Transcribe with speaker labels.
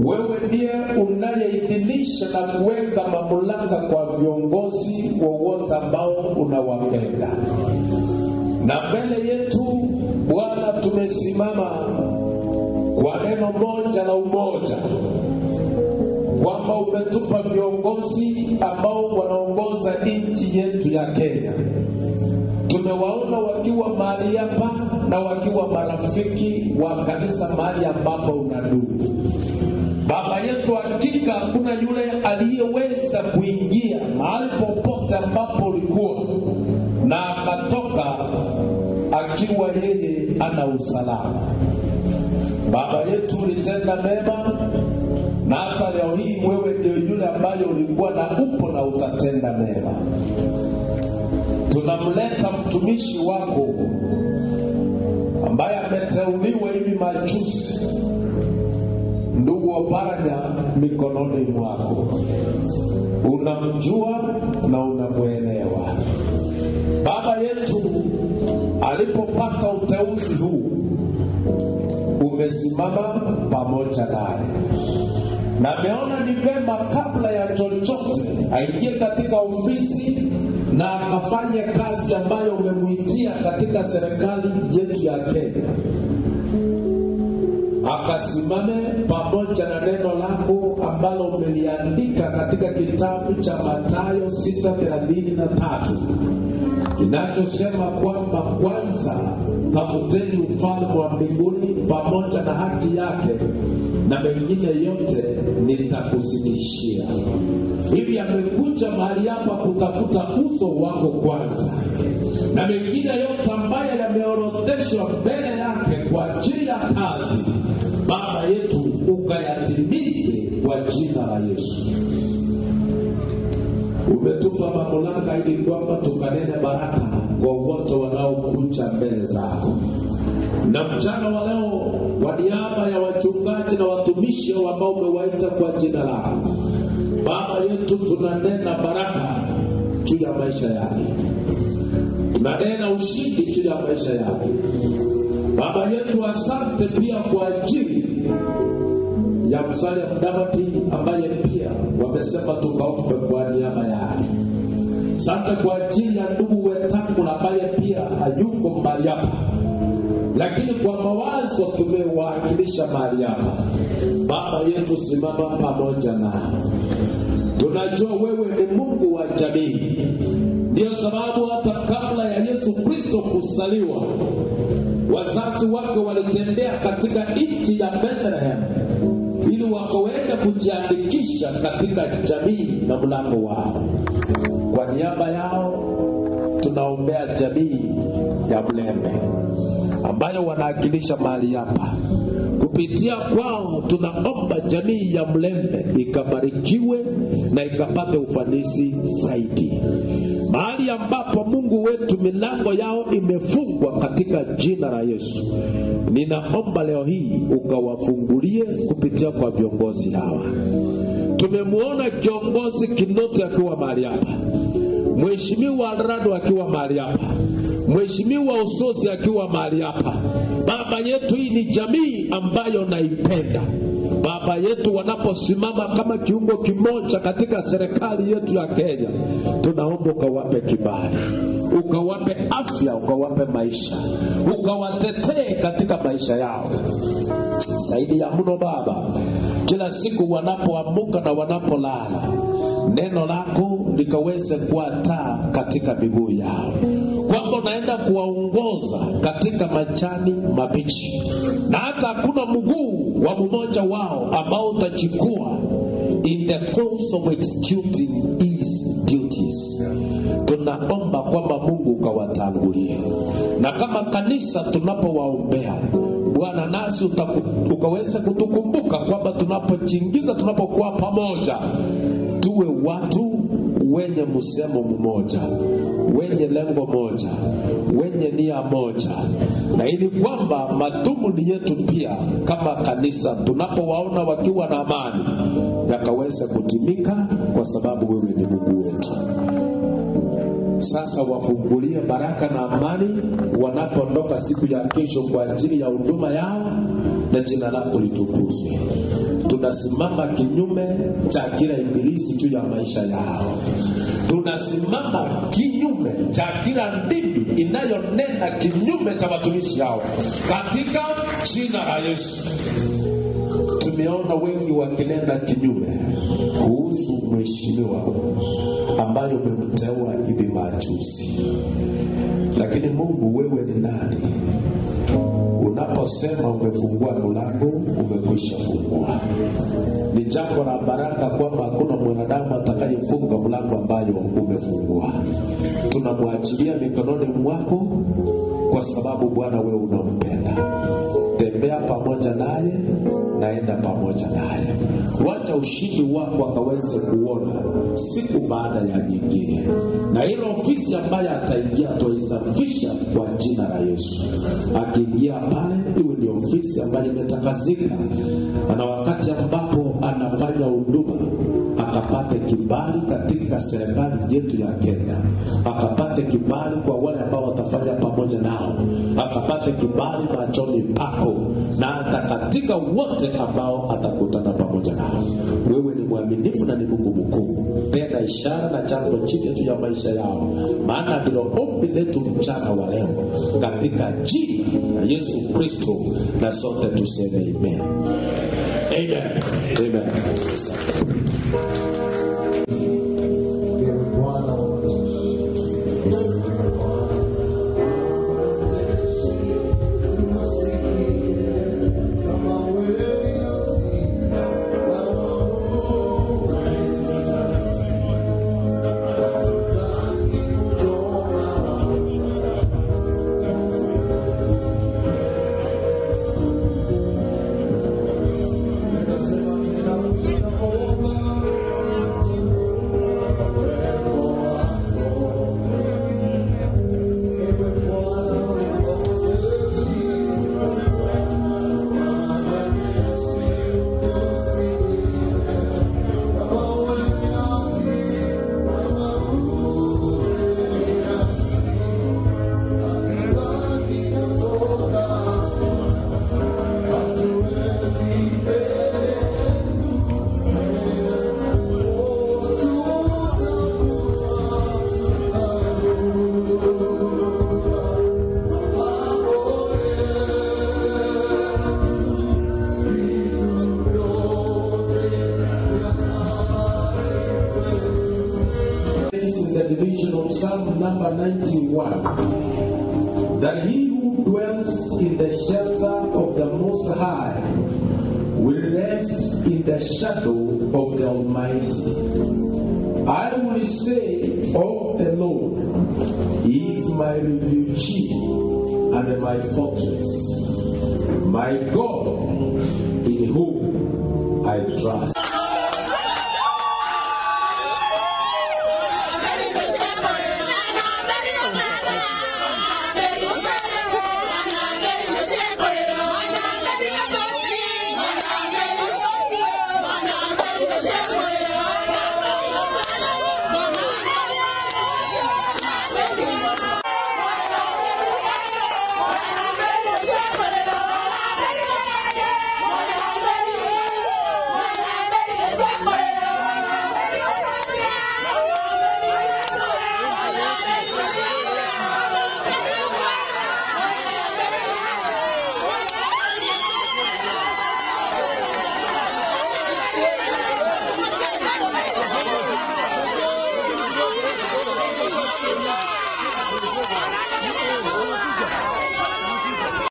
Speaker 1: wewe ndiye unayeidhinisha na kuweka mamlaka kwa viongozi wowote ambao unawapenda na mbele yetu bwana tumesimama kwa neno moja la umoja kwamba umetupa viongozi ambao wanaongoza nchi yetu ya kenya tumewaona wakiwa mahali hapa na wakiwa marafiki wa kanisa mahali ambapo unadumu baba yetu hakika hakuna yule aliyeweza kuingia mahali popote ambapo ulikuwa na akatoka akiwa yeye ana usalama baba yetu ulitenda mema na hata leo hii wewe ndio yule ambayo ulikuwa na upo na utatenda mema tunamleta mtumishi wako ambaye ameteuliwa hivi majuzi ndugu Oparanya mikononi mwako. Unamjua na unamwelewa. Baba yetu alipopata uteuzi huu, umesimama pamoja naye na ameona ni vema kabla ya chochote aingie katika ofisi na akafanye kazi ambayo umemwitia katika serikali yetu ya Kenya akasimame pamoja na neno lako ambalo umeliandika katika kitabu cha Mathayo 6:33 kinachosema kwamba kwanza tafuteni ufalme wa mbinguni pamoja na haki yake na mengine yote nitakuzidishia. Hivi amekuja mahali hapa kutafuta uso wako kwanza, na mengine yote ambayo yameorodheshwa mbele yake kwa ajili ya kazi, Baba yetu ukayatimize kwa jina la Yesu. Umetupa mamlaka ili kwamba tukanene baraka kwa wote wanaokuja mbele zako na mchana wa leo kwa niaba ya wachungaji na watumishi ambao umewaita kwa jina lako baba yetu tunanena baraka juu ya maisha yake tunanena ushindi juu ya maisha yake baba yetu asante pia kwa ajili ya msalia mdavadi ambaye pia wamesema tukaombe kwa niaba yake asante kwa ajili ya ndugu wetangu ambaye pia hayuko mbali hapa lakini kwa mawazo tumewakilisha mahali hapa. Baba yetu, simama pamoja nao. Tunajua wewe ni Mungu wa jamii, ndiyo sababu hata kabla ya Yesu Kristo kusaliwa, wazazi wake walitembea katika nchi ya Bethlehem ili wakaweza kujiandikisha katika jamii na mlango wao. Kwa niaba yao tunaombea jamii ya Mlembe ambayo wanawakilisha mahali hapa. Kupitia kwao tunaomba jamii ya Mlembe ikabarikiwe na ikapate ufanisi zaidi, mahali ambapo Mungu wetu milango yao imefungwa katika jina la Yesu. Ninaomba leo hii ukawafungulie kupitia kwa viongozi hawa. Tumemwona kiongozi Kinoti akiwa mahali hapa, Mheshimiwa Rado akiwa mahali hapa, Mheshimiwa Usozi akiwa mahali hapa. Baba yetu, hii ni jamii ambayo naipenda. Baba yetu, wanaposimama kama kiungo kimoja katika serikali yetu ya Kenya, tunaomba ukawape kibali, ukawape afya, ukawape maisha, ukawatetee katika maisha yao zaidi ya mno Baba, kila siku wanapoamuka na wanapolala, neno lako likaweze kuwa taa katika miguu yao, kwamba unaenda kuwaongoza katika majani mabichi, na hata hakuna mguu wa mmoja wao ambao utachukua in the course of executing his duties. Tunaomba kwamba Mungu ukawatangulie, na kama kanisa tunapowaombea Bwana, nasi utaku- ukaweze kutukumbuka kwamba tunapojiingiza, tunapokuwa pamoja, tuwe watu wenye msemo mmoja, wenye lengo moja, wenye nia moja, na ili kwamba madhumuni yetu pia kama kanisa, tunapowaona wakiwa na amani, yakaweze kutimika, kwa sababu wewe ni Mungu wetu. Sasa wafungulie baraka na amani wanapoondoka siku ya kesho kwa ajili ya huduma yao, na jina lako litukuzwe. Tunasimama kinyume cha kila ibilisi juu ya maisha yao. Tunasimama kinyume cha kila ndimi inayonena kinyume cha watumishi hao katika jina la Yesu. Tumeona wengi wakinena kinyume kuhusu mheshimiwa ambayo umemteua hivi majuzi, lakini Mungu, wewe ni nani? Unaposema umefungua mlango, umekwisha fungua. Ni jambo la baraka kwamba hakuna mwanadamu atakayefunga mlango ambayo umefungua. Tunamwachilia mikononi mwako, kwa sababu Bwana wewe unampenda. Tembea pamoja naye, naenda pamoja naye. Wacha ushindi wako akaweze kuona siku baada ya nyingine, na ile ofisi ambayo ataingia tuaisafisha kwa jina la Yesu. Akiingia pale, iwe ni ofisi ambayo imetakasika, na wakati ambapo anafanya huduma akapate kibali katika serikali yetu ya Kenya, akapate kibali kwa wale ambao watafanya pamoja nao, akapate kibali machoni pako na hata katika wote ambao atakutana pamoja nao. Wewe ni mwaminifu na ni Mungu mkuu, tena ishara na jambo jipya juu ya maisha yao, maana ndilo ombi letu mchana wa leo katika jina la Yesu Kristo, na sote tuseme amen. Amen. Amen. Asante.
Speaker 2: Ewe Bwana wa majeshi, ewe Bwana wa majeshi, tusikie kama wewe nasi, kama wewe nasi. Hatutaki kutoka Nitasema tena ninaomba
Speaker 1: says in the division of Psalm number 91 that he who dwells in the shelter of the Most High will rest in the shadow of the Almighty. I will say of the Lord, He is my refuge and my fortress, my God in whom I trust.